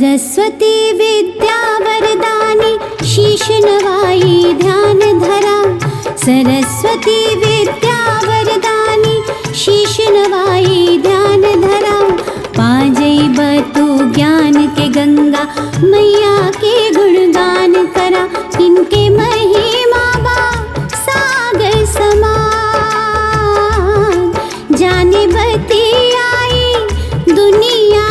सरस्वती विद्या वरदानी शीश नवाई ध्यान धरा सरस्वती विद्या वरदानी शीश नवाई ध्यान धरा पाजई बतु ज्ञान के गंगा मैया के गुणगान करा इनके महिमा बा सागर समान जाने बती आई दुनिया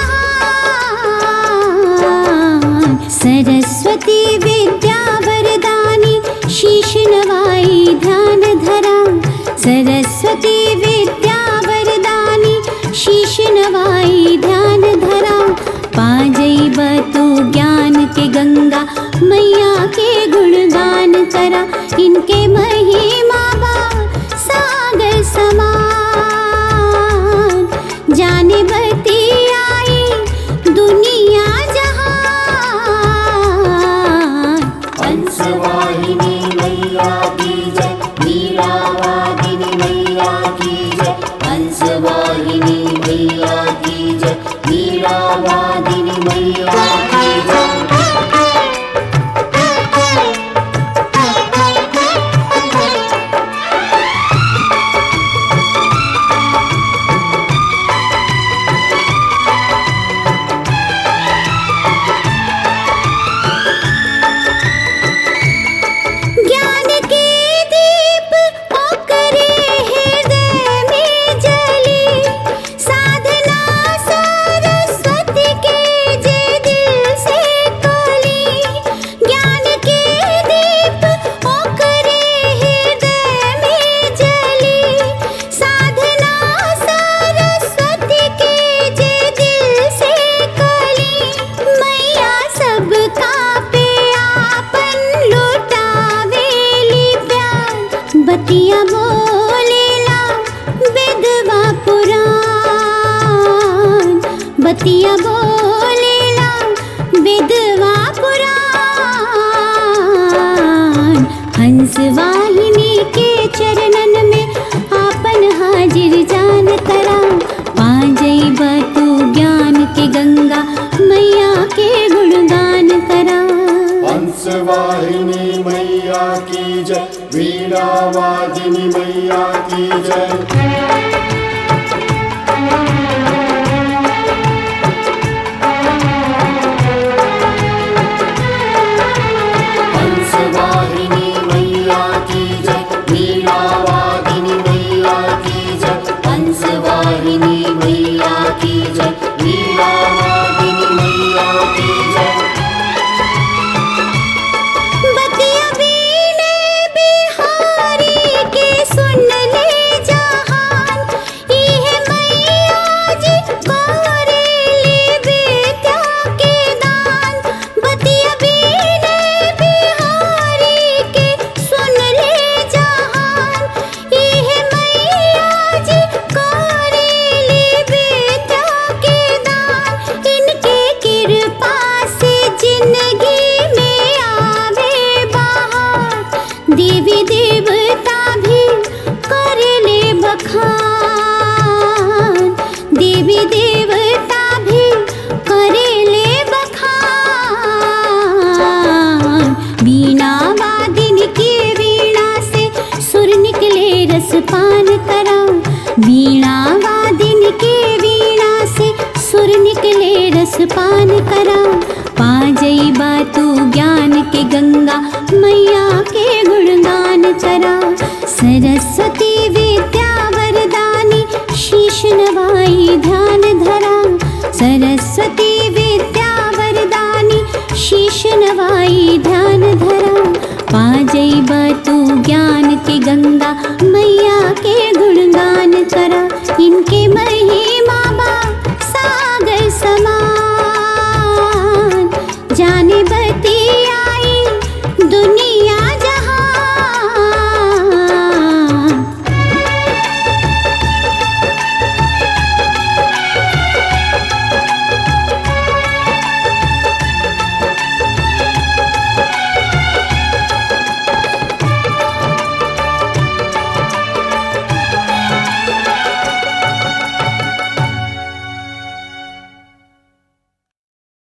जहान सरस्वती विद्या वरदानी शीश नवाई ध्यान धरा सरस्वती विद्या वरदानी शीश नवाई ध्यान धरा पाजई बतु ज्ञान के गंगा मैया के गुणगान करा इनके महिमा बा सागर समान जाने बती आई दुनिया जहान हंसवाहिनी मैया की जय वीरावादिनी मैया की जय हंसवाहिनी मैया की जय वीरावादिनी मैया की जय ज्ञान के दीप ओकरे हृदय में जली साधना सरस्वती के जे दिल से कली ज्ञान के दीप ओकरे हृदय में जली साधना सरस्वती के जे दिल से कली मैया सबका पे आपन लुटावेली प्यार बतिया बोलेला विधवा पुराण बतिया बोलेला विधवा पुराण हंस वाहिनी के चरणन में आपन हाजिर जान करा पाजई बतू ज्ञान के गंगा मैया के गुणगान करा हंसवाहिनी मैया की जय वीणावादिनी मैया की जय हंसवाहिनी मैया की जय वीणावादिनी मैया की जय हंसवाहिनी मैया की जय वीणावादिनी मैया की जय बतिया वीणे बिहारी के सुन ले जहान इहे मैया जी गोरेली विद्या के दान बतिया वीणे बिहारी के सुन ले जहान इहे मैया जी गोरेली विद्या के दान इनके कृपा से जिंदगी में आवे बहार देवी देवता भी कर ले बखान देवी देवता भी कर ले बखान बीणा वादिन की वीणा से सुर निकले रस पान करा वीणा वादिन के वीणा से सुर निकले रस पान करा पाजई बातू ज्ञान के गंगा मैया के गुणगान करा सरस्वती विद्या वरदानी शीश नवाई ध्यान धरा सरस्वती विद्या वरदानी शीश नवाई ध्यान धरा पाजई बतू ज्ञान के गंगा